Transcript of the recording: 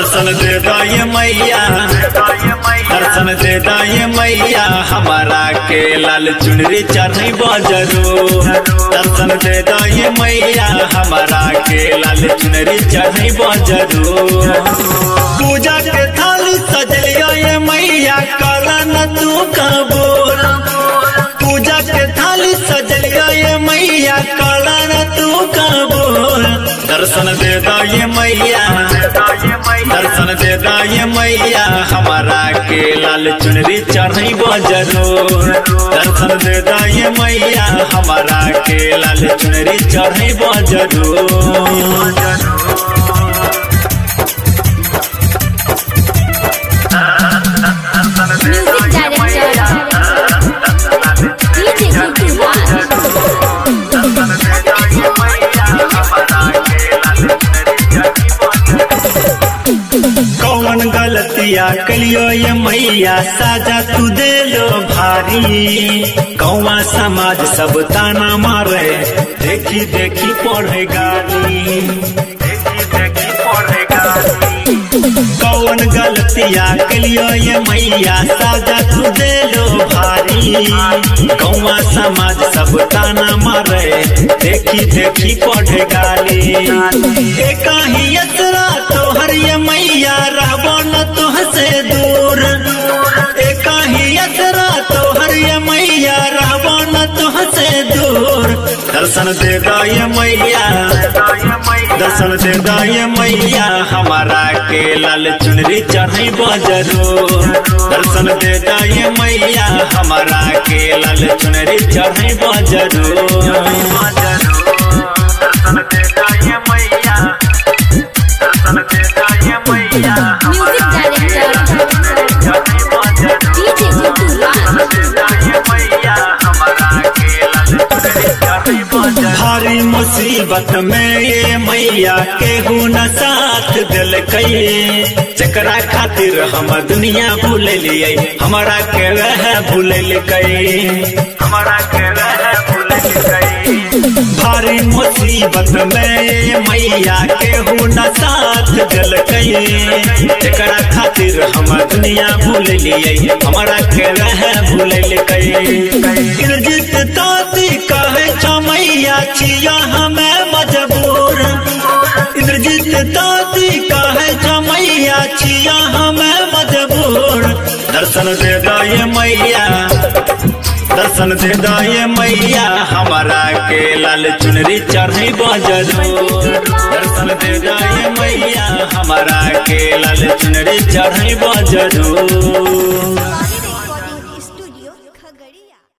दर्शन दे दाए मैया दर्शन दे दाए मैया हमारा के लाल चुनरी चढ़ी बजरो दर्शन दे दाए मैया हमारा के लाल चुनरी चढ़ी बजरो पूजा के थाली सजलिया ये मैया काला न तू कबूर पूजा के थाली सजलिया ये मैया काला न तू कबूर दर्शन दे दाए मैया दर्शन दे दाए मैया हमारा के लाल चुनरी चढ़ी बजरो दर्शन दे दाए मैया हमारा के लाल चुनरी चढ़ी बजरो Music director DJ Nikhil कौन गलतिया कलियो ये मैया साजा तू दे लो भारी कौवा समाज सब ताना मारे देखी देखी पढ़े गाली देखी देखी पढ़े गाली कौन गलतिया कलियो ये मैया साजा तू दे लो भारी कौवा समाज सब ताना मारे देखी देखी पढ़े गाली एक ही असरा तोहर ये मैया रहबो न तुहसे दूर एक ही असरा तोहर ये मैया रहबो न तुहसे दूर दर्शन दे दाए मैया दर्शन दे दाए मैया हमारा के लाल चुनरी चढ़ी बजरो दर्शन दे दाए मैया हमारा के लाल चुनरी चढ़ी बजरो Music director DJ Nikhil भारी मुसीबत में ये मैया केहू न साथ दिल कई जकरा खातिर हम दुनिया भूल लिए हमारा के रह भूल कई हमारा के रह भूल भारी मुसीबत में ये मैया केहू न साथ दिल कई जकरा खातिर हम दुनिया भूल लिए हमारा के रह भूल कई गिरजित ताती कहे मैया छिया हमें मजबूर इंद्रजीत दादी कहे मैया छिया हमें मजबूर दर्शन दे दाए मैया दर्शन दे दाए मैया हमारा के लाल चुनरी चढ़ी बजरो दर्शन दे दाए मैया हमारा के लाल चुनरी चढ़ी बजरो